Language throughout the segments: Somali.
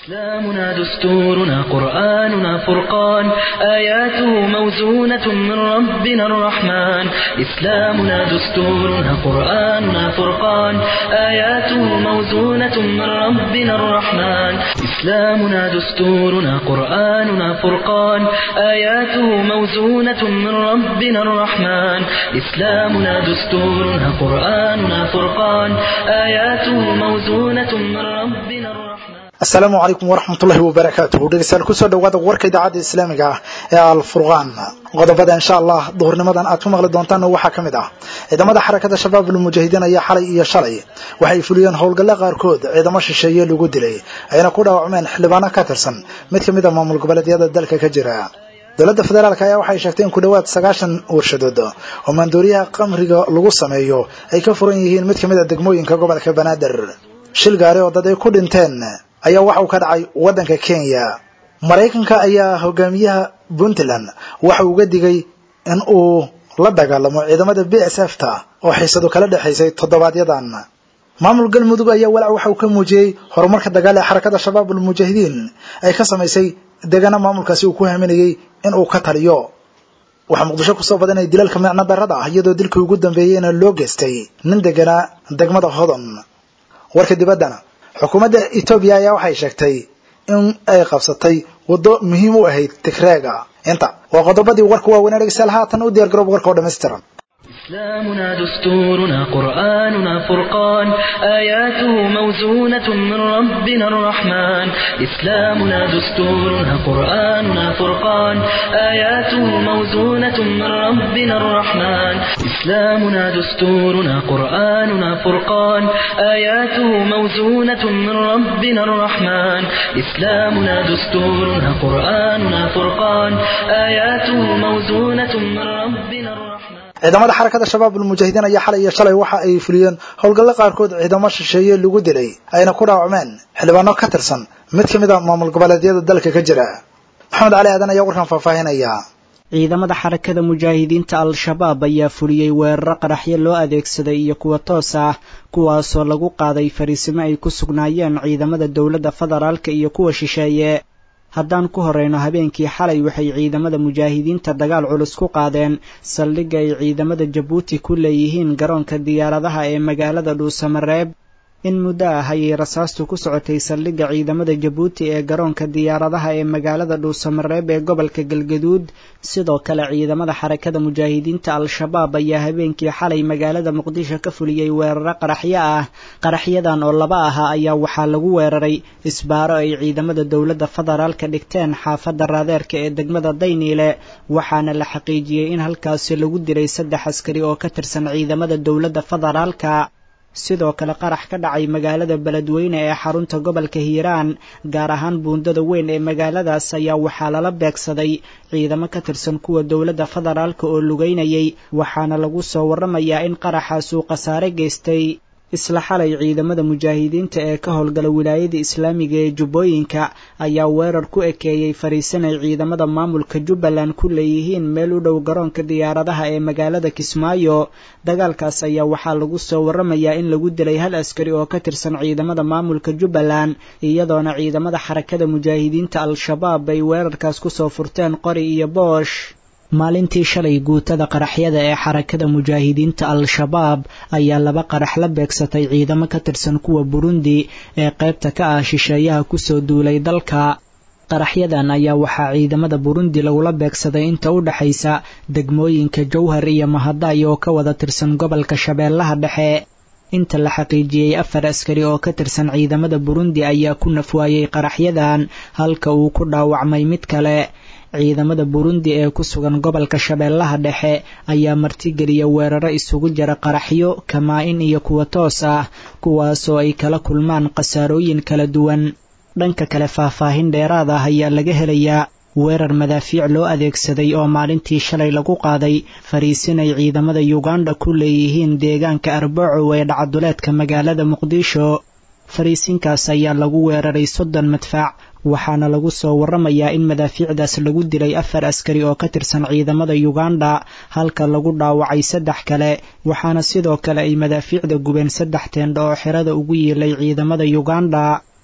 إسلامنا دستورنا قرآننا فرقان آياته موزونة من ربنا الرحمن إسلامنا دستورنا قرآننا فرقان آياته موزونة من ربنا الرحمن إسلامنا دستورنا قرآننا فرقان آياته موزونة من ربنا الرحمن إسلامنا دستورنا قرآننا فرقان آياته موزونة من ربنا الرحمن asalaamu calaykum waraxmatullahi wabarakaatuhu dhegeystayaal kusoo dhawaada warka idaacadda islaamiga ah ee alfurqaan qodobada insha allah duhurnimadan aad ku maqli doontaan waxaa ka mid ah ciidamada xarakada shabaab ulmujaahidiin ayaa xalay iyo shalay waxay fuliyeen howlgalla qaarkood ciidamo shisheeye lagu dilay ayna ku dhaawacmeen xildhibaano ka tirsan mid ka mid a maamul goboleedyada dalka ka jira dowladda federaalk ayaa waxay sheegtay in ku dhowaad sagaashan warshadood oo maandooriyaha qamriga lagu sameeyo ay ka furan yihiin mid ka mid a degmooyinka gobolka banaadir shil gaari oo dad ay ku dhinteen ayaa waxa uu ka dhacay waddanka kenya maraykanka ayaa hogaamiyaha puntland waxa uu uga digay in uu la dagaalamo ciidamada b s f ta oo xiisadu kala dhexaysay toddobaadyadan maamul galmudug ayaa walaac waxa uu ka muujiyey horumarka dagaal ee xarakada shabaab ulmujaahidiin ay ka samaysay degana maamulkaasi uu ku haminayey in uu ka taliyo waxaa muqdisho kusoo badanaya dilalka micno darrada ah iyadoo dilkii ugu dambeeyeyna loo geystay nin deganaa degmada hodon warka dibaddana xukuumadda etoobiya ayaa waxay sheegtay in ay qabsatay waddo muhiim u ahayd tigreega inta waa qodobadii warka waaweynaa dhegeystayaal haatan u diyar garoob warka oo dhammaystiran إسلامنا دستورنا قرآننا فرقان آياته موزونة من ربنا الرحمن إسلامنا دستورنا قرآننا فرقان آياته موزونة من ربنا الرحمن إسلامنا دستورنا قرآننا فرقان آياته موزونة من ربنا الرحمن إسلامنا دستورنا قرآننا فرقان آياته موزونة من ربنا الرحمن ciidamada xarakada shabaab ulmujaahidiin ayaa xalay iyo shalay waxa ay fuliyeen howlgallo qaarkood ciidamo shisheeye lagu dilay ayna ku dhaawacmeen xildhibaano ka tirsan mid ka mid a maamul goboleedyada dalka ka jira maxamed cali aadan ayaa warkan faahfaahinaya ciidamada xarakada mujaahidiinta al-shabaab ayaa fuliyey weeraro qaraxyo loo adeegsaday iyo kuwa toos ah kuwaasoo lagu qaaday fariisimo ay ku sugnaayeen ciidamada dowladda federaalka iyo kuwa shisheeye haddaan ku horeyno habeenkii xalay waxay ciidamada mujaahidiinta dagaal culus ku qaadeen saldhigga ay ciidamada jabuuti ku leeyihiin garoonka diyaaradaha ee magaalada dhuusamareeb in muddo ah ayay rasaastu ku socotay saldhigga ciidamada jabuuti ee garoonka diyaaradaha ee magaalada dhuusamareeb ee gobolka galgaduud sidoo kale ciidamada xarakada mujaahidiinta al-shabaab ayaa habeenkii xalay magaalada muqdisho ka fuliyey weeraro qaraxyo ah qaraxyadan oo laba ahaa ayaa waxaa lagu weeraray isbaaro ay ciidamada dowladda federaalka dhigteen xaafadda raadeerka ee degmada dayniile waxaana la xaqiijiyey in halkaasi lagu dilay saddex askari oo ka tirsan ciidamada dowladda federaalka sidoo kale qarax ka dhacay magaalada beledweyne ee xarunta gobolka hiiraan gaar ahaan buundada weyn ee magaaladaas ayaa waxaa lala beegsaday ciidamo ka tirsan kuwa dowladda federaalka oo lugeynayay waxaana lagu soo warramayaa in qaraxaas uu khasaare geystay isla xalay ciidamada mujaahidiinta ee ka howlgala wilaayada islaamiga ee jubbooyinka ayaa weerar ku ekeeyey fariisan ay ciidamada maamulka jubbaland ku leeyihiin meel u dhow garoonka diyaaradaha ee magaalada kismaayo dagaalkaas ayaa waxaa lagu soo warramayaa in lagu dilay hal askari oo ka tirsan ciidamada maamulka jubbaland iyadoona ciidamada xarakada mujaahidiinta al-shabaab ay weerarkaas kusoo furteen qori iyo boosh maalintii shalay guutada qaraxyada ee xarakada mujaahidiinta al-shabaab ayaa laba qarax la beegsatay ciidamo ka tirsan kuwa burundi ee qaybta ka ah shisheeyaha kusoo duulay dalka qaraxyadan ayaa waxaa ciidamada burundi lagula beegsaday inta u dhexaysa degmooyinka jowhar iyo mahaday oo ka wada tirsan gobolka shabeellaha dhexe inta la xaqiijiyey afar askari oo ka tirsan ciidamada burundi ayaa ku nafwaayey qaraxyadan halka uu ku dhaawacmay mid kale ciidamada burundi ee ku sugan gobolka shabeellaha dhexe ayaa martigeliya weeraro isugu jira qaraxyo kamaa-in iyo kuwa toos ah kuwaasoo ay kala kulmaan khasaarooyin kala duwan dhanka kale faahfaahin dheeraad ah ayaa laga helayaa weerar madaafiic loo adeegsaday oo maalintii shalay lagu qaaday fariisin ay ciidamada yuganda ku leeyihiin deegaanka arbaco ee dhacaduleedka magaalada muqdisho fariisinkaas ayaa lagu weeraray soddon madfaac waxaana lagu soo warramayaa in madaafiicdaas lagu dilay afar askari oo ka tirsan ciidamada yuganda halka lagu dhaawacay saddex kale waxaana sidoo kale ay madaafiicda gubeen saddex teendha oo xerada ugu yiilay ciidamada yuganda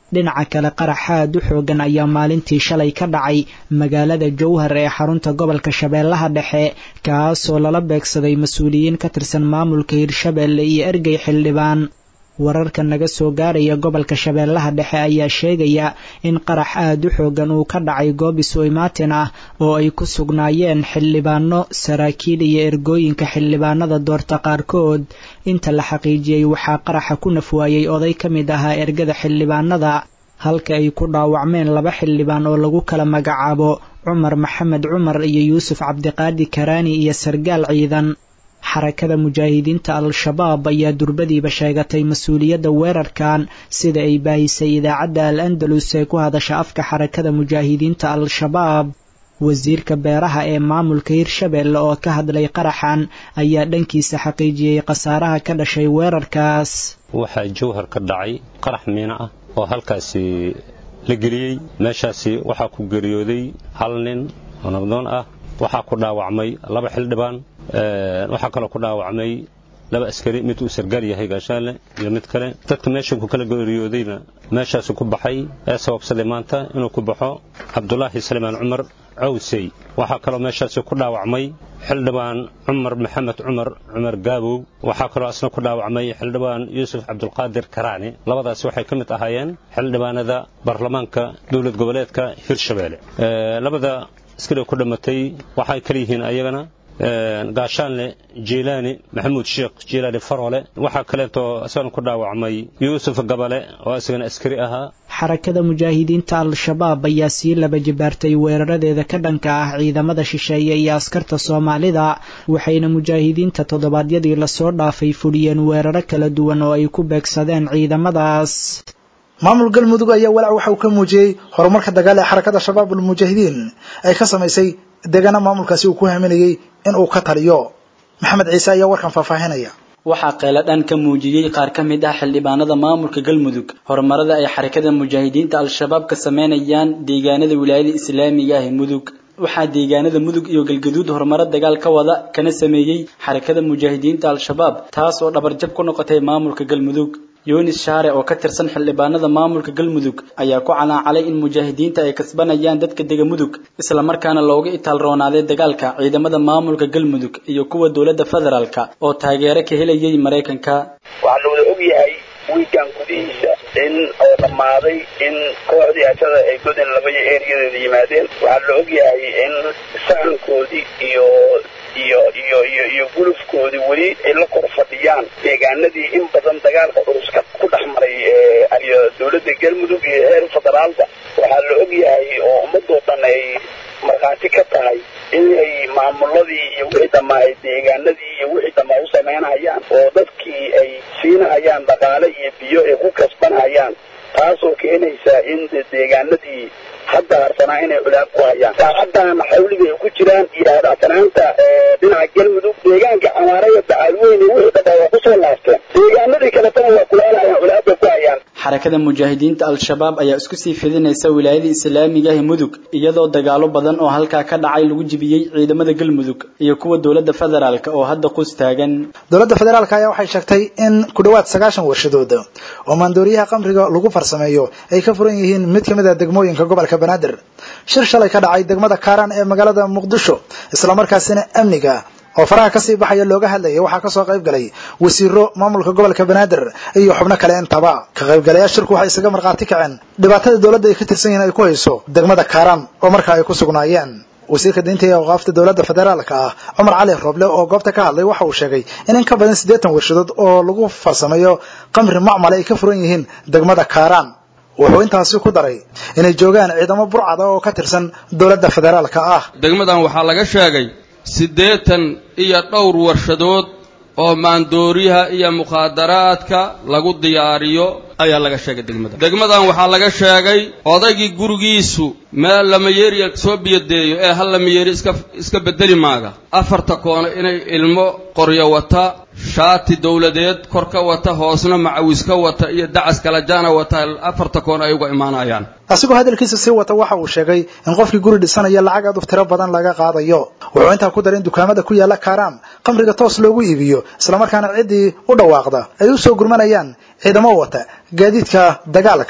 dhinaca kale qarax aad u xoogan ayaa maalintii shalay ka dhacay magaalada jowhar ee xarunta gobolka shabeellaha dhexe kaasoo lala beegsaday mas-uuliyiin ka tirsan maamulka hirshabeelle iyo ergey xildhibaan wararka naga soo gaaraya gobolka shabeellaha dhexe ayaa sheegaya in qarax aad u xoogan uu ka dhacay goob isu imaatin ah oo ay ku sugnaayeen xildhibaano saraakiil iyo ergooyinka xildhibaanada doorta qaarkood inta la xaqiijiyey waxaa qaraxa ku nafwaayey oday ka mid ahaa ergada xildhibaanada halka ay ku dhaawacmeen laba xildhibaan oo lagu kala magacaabo cumar maxamed cumar iyo yuusuf cabdiqaadi karaani iyo sargaal ciidan xarakada mujaahidiinta al-shabaab ayaa durbadiiba sheegatay mas-uuliyadda weerarkan sida ay baahisay idaacadda al andalus ee ku hadasha afka xarakada mujaahidiinta al-shabaab wasiirka beeraha ee maamulka hirshabeelle oo ka hadlay qaraxan ayaa dhankiisa xaqiijiyey khasaaraha ka dhashay weerarkaas waxaa jowhar ka dhacay qarax miino ah oo halkaasi la geliyey meeshaasi waxaa ku geeriyooday hal nin oo nabdoon ah waxaa ku dhaawacmay laba xildhibaan waxaa kaloo ku dhaawacmay laba askari mid uu sargaal yahay gaashaanle iyo mid kale dadka meesha ku kala geeriyoodayna meeshaasu ku baxay ee sababsaday maanta inuu ku baxo cabdulaahi salimaan cumar cawsey waxaa kaloo meeshaasi ku dhaawacmay xildhibaan cumar maxamed cumar cumar gaabow waxaa kaloo asna ku dhaawacmay xildhibaan yuusuf cabdulqaadir karaani labadaasi waxay ka mid ahaayeen xildhibaanada baarlamaanka dowlad goboleedka hirshabeelle labada askari ku dhammatay waxay kala yihiin ayagana gaashaanle jiilaani maxamuud sheekh jiilaani faroole waxaa kaleetoo isagana ku dhaawacmay yuusuf gabale oo isagana askari ahaa xarakada mujaahidiinta al-shabaab ayaa sii laba jibaartay weeraradeeda ka dhanka ah ciidamada shisheeye iyo askarta soomaalida waxayna mujaahidiinta toddobaadyadii lasoo dhaafay fuliyeen weeraro kala duwan oo ay ku beegsadeen ciidamadaas maamul galmudug ayaa walaac waxa uu ka muujiyey horumarka dagaal ee xarakada shabaab ulmujaahidiin ay ka samaysay deegaana maamulkaasi uu ku haminayey in uu ka taliyo maxamed ciise ayaa warkan faahfaahinaya waxaa qeeladhaan ka muujiyey qaar ka mid ah xildhibaanada maamulka galmudug horumarada ay xarakada mujaahidiinta al-shabaab ka sameynayaan deegaanada wilaayada islaamiga ah ee mudug waxaa deegaanada mudug iyo galgaduud horumaro dagaal ka wada kana sameeyey xarakada mujaahidiinta al-shabaab taas oo dhabarjab ku noqotay maamulka galmudug yunis shaare oo ka tirsan xildhibaanada maamulka galmudug ayaa ku calaacalay in mujaahidiinta ay kasbanayaan dadka dega mudug islamarkaana looga itaalroonaaday dagaalka ciidamada maamulka galmudug iyo kuwa dowladda federaalka oo taageero ka helayay maraykanka waxaa la wada ogyahay wiikan gudihiisa in oo dhammaaday in kooxdii ashada ay godin labaya eeriyadeeda yimaadeen waxaa la ogyahay in sahankoodii iyo iyo iyo iyo iyo gulufkoodii weli ay la kor fadhiyaan deegaanadii in badan dagaalka curuska ku dhex maray iyo dowladda galmudug iyo heer federaalba waxaa la ogyahay oo ummadoo dhan ay markhaati ka tahay inay maamuladii iyo wixii dhammaa ay deegaanadii iyo wixii dhammaa u samaynahayaan oo dadkii ay siinahayaan dhaqaale iyo biyo ay ku kasbanahayaan taasoo keenaysa in deegaanadii hadda harsanaa inay culaab ku hayaan saacaddan xawliga ay ku jiraan iyo hadhacsanaanta dhinaca galmudug deegaanka camaaraya bacaalweyne wixii dhammaa waa kusoo laabteen deegaanadii kaletana waa kulaalahayaan culaabba ku hayaan xarakada mujaahidiinta al-shabaab ayaa isku sii fidinaysa wilaayada islaamiga ah mudug iyadoo dagaalo badan oo halkaa ka dhacay lagu jibiyey ciidamada galmudug iyo kuwa dowladda federaalk oo hadda qus taagan dowladda federaalk ayaa waxay sheegtay in ku dhowaad sagaashan warshadood oo maandooriyaha qamriga lagu farsameeyo ay ka furan yihiin mid ka mid a degmooyinka gobolka banaadir shir shalay ka dhacay degmada kaaraan ee magaalada muqdisho islamarkaasina amniga oo faraha kasii baxaya looga hadlayay waxaa kasoo qayb galay wasiiro maamulka gobolka banaadir iyo xubno kale intaba ka qaybgalayaal shirku waxay isaga markhaati kaceen dhibaatada dowladda ay ka tirsan yihiin ay ku hayso degmada kaaraan oo markaa ay ku sugnaayeen wasiirka diinta iyo awqaafta dowladda federaalka ah cumar cali roble oo goobta ka hadlay waxa uu sheegay in in ka badan siddeetan warshadood oo lagu farsameeyo qamri macmale ay ka furan yihiin degmada kaaraan wuxuu intaasi ku daray inay joogaan ciidamo burcada oo ka tirsan dowladda federaalka ah degmadan waxaa laga sheegay siddeetan iyo dhowr warshadood oo maandooriyaha iyo mukhaadaraadka lagu diyaariyo ayaa laga sheegay degmada degmadan waxaa laga sheegay odaygii gurigiisu meel lamayeeriya soo biyadeeyo ee hal lamayeeri iska iska bedeli maaga afarta koono inay ilmo qoryo wata shaati dowladeed kor ka wata hoosna macawis ka wata iyo dacas kalajaana wata afarta koon ay uga imaanayaan asigoo hadalkiisa sii wata waxa uu sheegay in qofkii guri dhisanaya lacag aad u tiro badan laga qaadayo wuxuu intaa ku daray in dukaamada ku yaala kaaraan qamriga toos loogu iibiyo islamarkaana ciddii u dhawaaqda ay u soo gurmanayaan ciidamo wata gaadiidka dagaalka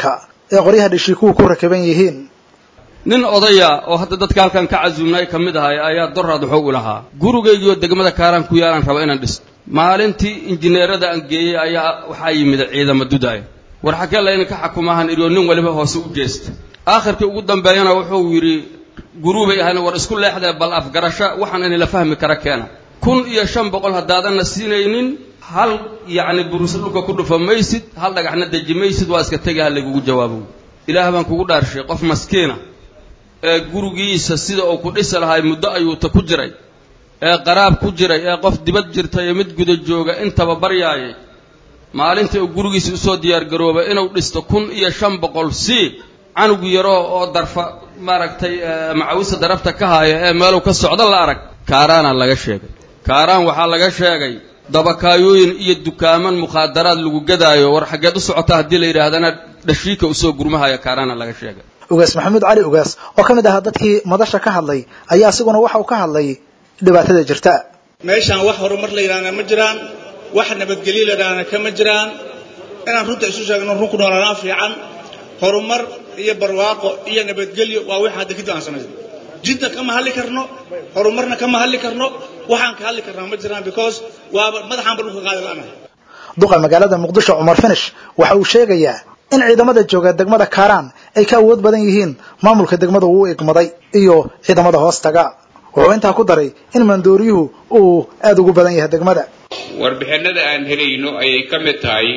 ee qoryaha dhashiikuhu ku rakaban yihiin nin odaya oo hadda dadka halkan ka casuumnay ka mid ahay ayaa doraad wuxuu u lahaa gurigaygiioo degmada kaaraan ku yaalaan raba inaan dhisto maalintii injineerada aan geeyey ayaa waxaa yimid ciidama dudaaya war xagee layna ka xakumaahan irioo nin waliba hoose u jeesta aakhirkii ugu dambeeyana wuxuu yidhi guruubay ahayn war isku leexdee bal afgarasho waxaan inay la fahmi kara keena kun iyo shan boqol haddaadanna siinaynin hal yacni buruse dhulka ku dhufa maysid hal dhagaxna deji maysid waa iska tegi ha laygugu jawaabo ilaah baan kugu dhaarshay qof maskiina ee gurigiisa sida uu ku dhisi lahay muddo ayuuta ku jiray ee qaraab ku jiray ee qof dibad jirta iyo mid guda jooga intaba baryaayay maalintii uu gurigiisa usoo diyaargaroobay inuu dhisto kun iyo shan boqol si canug yaroo oo darfa maaragtay macawisa darafta ka haaya ee meeluu ka socdo la arag kaaraana laga sheegay kaaraan waxaa laga sheegay dabakaayooyin iyo dukaaman mukhaadaraad lagu gadaayo war xaggeed u socota haddii la yidhaahdana dhashiika usoo gurmahaya kaaraana laga sheegay ugaas maxamuud cali ugaas oo ka mid ahaa dadkii madasha ka hadlay ayaa isiguna waxa uu ka hadlay dhibaatada jirta meeshaan wax horumar la yidhaahna ma jiraan wax nabadgelyo la yidhaahna kama jiraan inaan runta isu sheegno run ku noolaanaa fiican horumar iyo barwaaqo iyo nabadgelyo waa wixii hadda kadib aan samaysan jidna kama hadli karno horumarna kama hadli karno waxaan ka hadli karnaa ma jiraan because waaba madaxaanba dhulka qaadi la'anahay duqa magaalada muqdisho cumar finish waxa uu sheegayaa in ciidamada jooga degmada kaaraan ay ka awood badan yihiin maamulka degmada uu igmaday iyo ciidamada hoostaga wuxuu intaa ku daray in mandooriyuhu uu aada ugu badan yahay degmada warbixinada aan helayno ayay ka mid tahay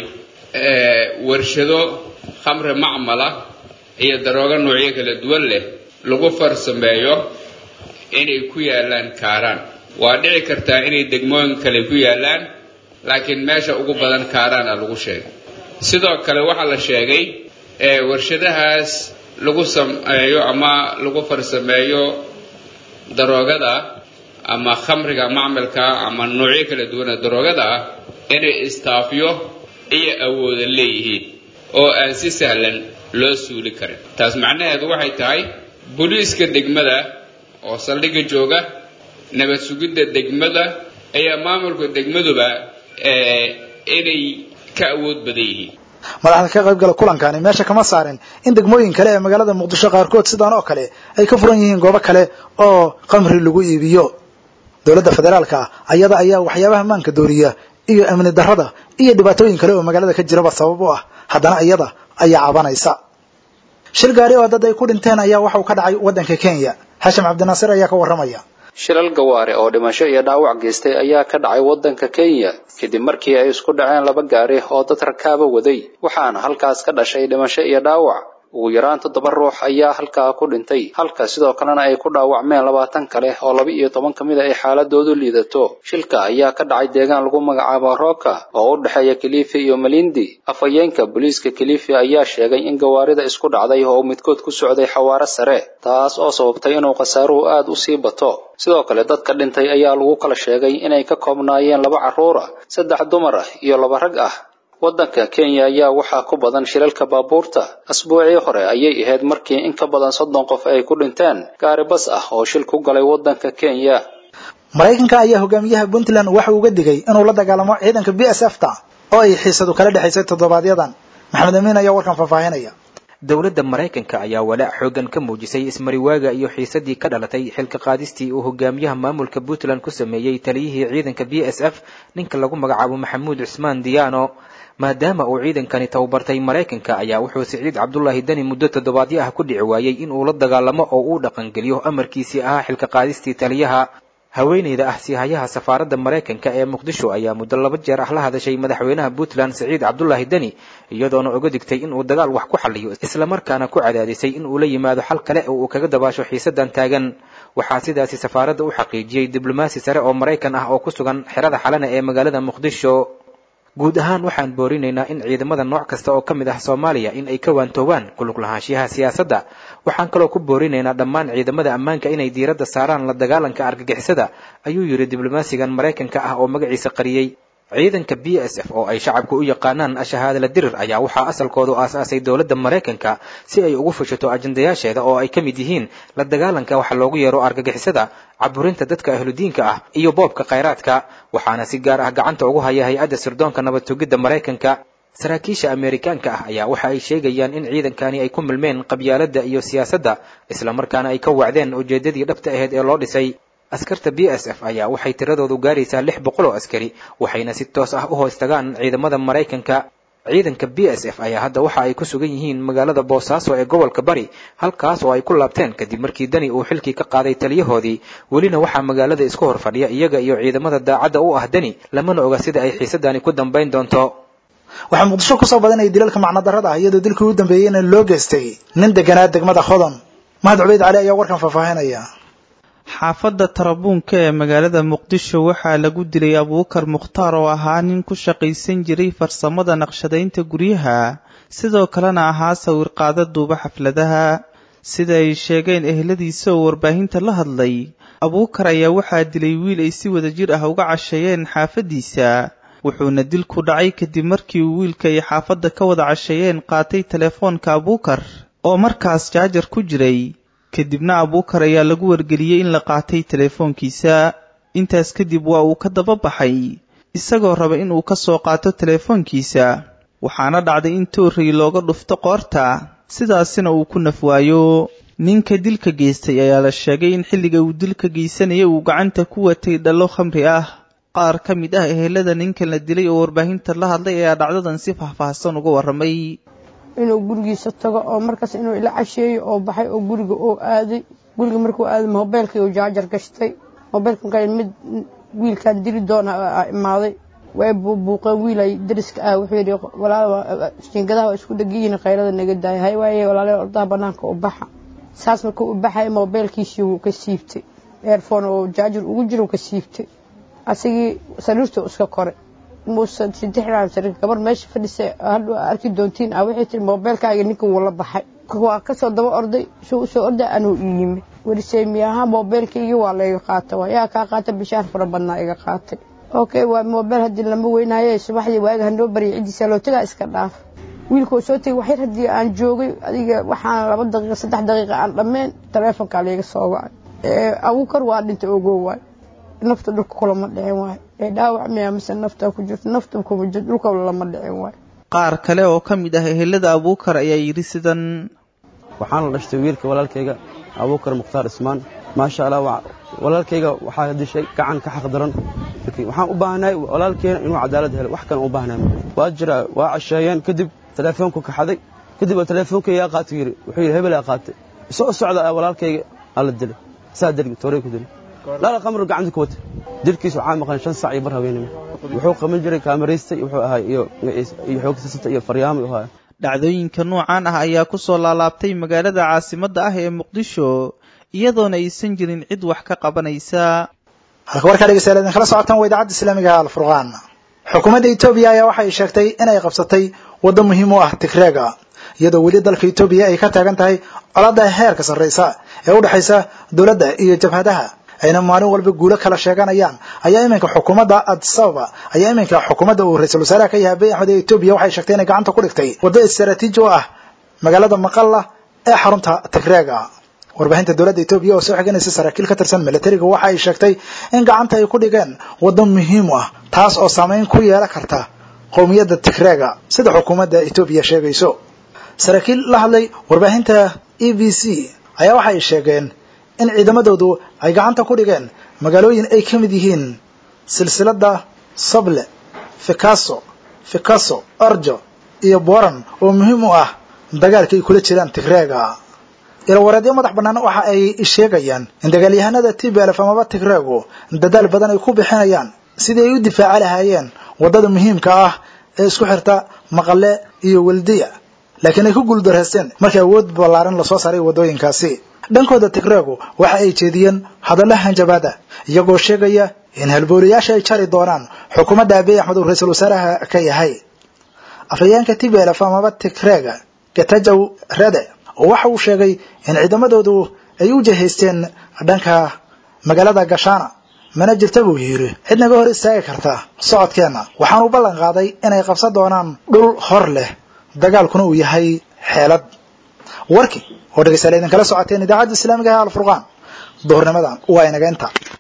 warshado khamri macmala iyo daroogo noocyo kala duwan leh lagu farsameeyo inay ku yaalaan kaaraan waa dhici kartaa inay degmooyin kale ku yaalaan laakiin meesha ugu badan kaaraana lagu sheegay sidoo kale waxaa la sheegay warshadahaas lagu sameeyo ama lagu farsameeyo daroogada ama khamriga macmalka ama noocyo kala duwana daroogada ah inay istaafyo iyo awooda leeyihiin oo aan si sahlan loo suuli karin taas macnaheedu waxay tahay booliiska degmada oo saldhigga jooga nabad sugidda degmada ayaa maamulka degmaduba inay ka awood badan yihiin madaxda ka qaybgala kulankani meesha kama saarin in degmooyin kale ee magaalada muqdisho qaarkood sidaan oo kale ay ka furan yihiin goobo kale oo qamri lagu iibiyo dowladda federaalka ayada ayaa waxyaabaha maanka dooriya iyo amni darrada iyo dhibaatooyin kale oo magaalada ka jiraba sabab u ah haddana iyada ayaa cabanaysa shil gaari oo dad ay ku dhinteen ayaa waxa uu ka dhacay waddanka kenya xashim cabdinaasir ayaa ka warramaya shilal gawaare oo dhimasho iyo dhaawac geystay ayaa ka dhacay waddanka kenya kadib markii ay isku dhaceen laba gaari oo dad rakaaba waday waxaana halkaas ka dhashay dhimasho iyo dhaawac ugu yaraan toddoba ruux ayaa halkaa ku dhintay halka sidoo kalena ay ku dhaawacmeen labaatan kale oo laba iyo toban ka mid a ay xaaladoodu liidato shilka ayaa ka dhacay deegaan lagu magacaabo rooka oo u dhexeeya kilifi iyo malindi afhayeenka booliiska kilifi ayaa sheegay in gawaarida isku dhacday oo midkood ku socday xawaaro sare taas oo sababtay inuu khasaaruhu aad u sii bato sidoo kale dadka dhintay ayaa lagu kala sheegay inay ka koobnaayeen laba carruur ah saddex dumar ah iyo laba rag ah waddanka kenya ayaa waxaa ku badan shilalka baabuurta asbuucii hore ayay ahayd markii in ka badan soddon qof ay ku dhinteen gaari bas ah oo shil ku galay waddanka kenya maraykanka ayaa hogaamiyaha puntland waxa uga digay inuu la dagaalamo ciidanka b s f ta oo ay xiisadu kala dhexaysay toddobaadyadan maxamed amiin ayaa warkan faahfaahinaya dowladda maraykanka ayaa walaac xoogan ka muujisay ismariwaaga iyo xiisadii ka dhalatay xilka qaadistii uu hogaamiyaha maamulka puntland ku sameeyey taliyihii ciidanka b s f ninka lagu magacaabo maxamuud cusmaan diyaano maadaama uu ciidankani tababartay maraykanka ayaa wuxuu siciid cabdulaahi deni muddo toddobaadyo ah ku dhici waayey in uu la dagaalamo oo uu dhaqangeliyo amarkiisii ahaa xilka qaadistii taliyaha haweeneyda ah siihayaha safaaradda maraykanka ee muqdisho ayaa muddo laba jeer ah la hadashay madaxweynaha puntland siciid cabdulaahi deni iyadoona uga digtay in uu dagaal wax ku xaliyo islamarkaana ku cadaadisay in uu la yimaado xal kale oo uu kaga dabaasho xiisadan taagan waxaa sidaasi safaaradda u xaqiijiyey diblomaasi sare oo maraykan ah oo ku sugan xerada xalana ee magaalada muqdisho guud ahaan waxaan boorinaynaa in ciidamada nooc kasta oo ka mid ah soomaaliya in ay ka waantoobaan kulug lahaanshiyaha siyaasadda waxaan kaloo ku boorinaynaa dhammaan ciidamada ammaanka inay diiradda saaraan la dagaalanka argagixisada ayuu yidhi diblomaasigan maraykanka ah oo magaciisa qariyey ciidanka b s f oo ay shacabku u yaqaanaan ashahaadala dirir ayaa waxaa asalkoodu aasaasay dowladda maraykanka si ay ugu fushato ajandayaasheeda oo ay ka mid yihiin la dagaalanka waxa loogu yeero argagixisada caburinta dadka ahludiinka ah iyo boobka khayraadka waxaana si gaar ah gacanta ugu haya hay-adda sirdoonka nabad tugidda maraykanka saraakiisha ameerikaanka ah ayaa waxa ay sheegayaan in ciidankani ay ku milmeen qabyaaladda iyo siyaasadda islamarkaana ay ka wacdeen ujeeddadii dhabta ahayd ee loo dhisay askarta b s f ayaa waxay tiradoodu gaaraysaa lix boqol oo askari waxayna si toos ah u hoos tagaan ciidamada maraykanka ciidanka b s f ayaa hadda waxa ay ku sugan yihiin magaalada boosaaso ee gobolka bari halkaas oo ay ku laabteen kadib markii dani uu xilkii ka qaaday taliyahoodii welina waxaa magaalada isku hor fadhiya iyaga iyo ciidamada daacadda u ah dani lamana oga sida ay xiisadani ku dambayn doonto waxaa muqdisho kusoo badanaya dilalka macnadarrada ah iyadoo dilkii u dambeeyeyna loo geystay nin deganaa degmada hodon mahad cubeyd cali ayaa warkan faahfaahinaya xaafadda tarabuunka ee magaalada muqdisho waxaa lagu dilay abuukar mukhtaar oo ahaa nin ku shaqaysan jiray farsamada naqshadaynta guryaha sidoo kalena ahaa sawirqaada duuba xafladaha sida ay sheegeen eheladiisa oo warbaahinta la hadlay abuukar ayaa waxaa dilay wiil ay si wada jir ah uga casheeyeen xaafaddiisa wuxuuna dilku dhacay kadib markii uu wiilka ay xaafadda ka wada casheeyeen qaatay telefoonka abuukar oo markaas jaajar ku jiray kadibna abuukar ayaa lagu wargeliyey in la qaatay telefoonkiisa intaas kadib waa uu ka daba baxay isagoo raba inuu ka soo qaato telefoonkiisa waxaana dhacday in toorrey looga dhufto qoorta sidaasina uu ku nafwaayo ninka dilka geystay ayaa la sheegay in xilliga uu dilka geysanaya uu gacanta ku watay dhallo khamri ah qaar ka mid ah ehelada ninkan la dilay oo warbaahinta la hadlay ayaa dhacdadan si faahfaahsan uga warramay inuu gurigiisa tago oo markaas inuu ila casheeyo oo baxay oo guriga oo aaday guriga markuu aaday mobeylkii uu jaajar gashtay mobeylka markaa mid wiilkan dili doona imaaday way buubuuqeen wiilay dariska ah wuxuu yidhi walaal jiingadaha waa isku dhegiyiin khayrada naga daaya hay waaye walaale ordaha banaanka u baxa saas markuu u baxay mobeylkiisii wuu ka siibtay eerfoon oo jaajar ugu jira ka siibtay asigii sariirtuu iska koray muusan sidexdaan sariir gabar meesha fadhisa hadhow arki doontiin ah waxay tiri mobeylkaaga ninka wuu la baxay waa kasoo daba orday suu usoo orday anuu ii yimi werisey miyaha mobeylkaygii waa layga qaata waa yaa kaa qaata bishaar fara badnaa iga qaatay okay waa mobeyl haddii lama weynaaye subaxdii waaga hanoo baryay ciddiisa loo tagaa iska dhaaf wiilkuu soo tegay waxyar haddii aan joogay adiga waxaan laba daqiiqa saddex daqiiqa aan dhammeyn taleefonkaa layga soo wacay abuukar waa dhintay ogow waay nafta dhulka kulama dhicin waay ee dhaawac miyaa mise nafta ku jirto nafta kuma jirto dhulka lama dhicin waay qaar kale oo ka mid ah ehelada abuukar ayaa yidhi sidan waxaan la dhashtay wiilka walaalkayga abuukar mukhtaar ismaan maasha allah walaalkayga waxaa dishay gacan ka xaq daran waxaan u baahnahay walaalkeena inuu cadaalad helo wax kale u baahnahay waa jira waa casheeyeen kadib telefoonku kaxaday kadib waa telefoonka yaa qaatay yiri wuxuu yidhi hebel yaa qaatay soo socda walaalkayga alla dilay saa dilay tooray ku dilay lala qamru gacanta ku wata dilkiisu waxaa maqan shan sac iyo bar haweenimo wuxuu qaban jiray kaamaraystay wuxuu ahaa iyo iyo xoogsasata iyo faryaamo ahaa dhacdooyinka noocan ah ayaa ku soo laalaabtay magaalada caasimadda ah ee muqdisho iyadoona aysan jirin cid wax ka qabanaysa halka warkaa dhegeystayaal idinkala socotaan waa idaacadda islaamiga alfurqaan xukuumadda etoobiya ayaa waxay sheegtay inay qabsatay waddo muhiim u ah tigreega iyadoo weli dalka etoobiya ay ka taagan tahay colaadda heerka sarraysa ee u dhexaysa dowladda iyo jabhadaha ayna maalin walba guulo kala sheeganayaan ayaa iminka xukuumadda addis ababa ayaa iminka xukuumadda uu ra-iisul wasaaraha ka yahay abiy axmed ee etoobiya waxay sheegtay inay gacanta ku dhigtay waddo istaraatiiji oo ah magaalada maqalla ee xarunta tigreega warbaahinta dowladda etoobiya oo soo xiganaysa saraakiil ka tirsan milatariga waxa ay sheegtay in gacanta ay ku dhigeen waddo muhiim u ah taas oo saameyn ku yeelan karta qowmiyadda tigreega sida xukuumadda etoobiya sheegayso saraakiil la hadlay warbaahinta e b c ayaa waxa ay sheegeen in ciidamadoodu ay gacanta ku dhigeen magaalooyin ay ka mid yihiin silsiladda sable fikaso fikaso orjo iyo boran oo muhiim u ah dagaalka ay kula jiraan tigreega ilawareedyo madax bannaan waxa ay sheegayaan in dagaalyahanada tblf amaba tigreegu dadaal badan ay ku bixinayaan sidii ay u difaaci lahaayeen waddada muhiimka ah ee isku xirta maqale iyo weldiya laakiin ay ku guuldareysteen markii awood ballaaran lasoo saaray waddooyinkaasi dhankooda tigreegu waxa ay jeediyeen hadalla hanjabaada iyagoo sheegaya in halboolayaasha ay jari doonaan xukuumadda abiy axmed uu ra-iisul wasaaraha ka yahay afhayeenka tblf amaba tigreega gatajow rede waxa uu sheegay in ciidamadoodu ay u jahaysteen dhanka magaalada gashaana mana jirta buu yidhi cid naga hor istaagi karta socodkeenna waxaanu ballan qaaday inay qabsan doonaan dhul hor leh dagaalkuna uu yahay xeelad warkii oo dhegeystayaal idinkala socoteen idaacadda islaamiga ee alfurqaan duhurnimadan waa inaga inta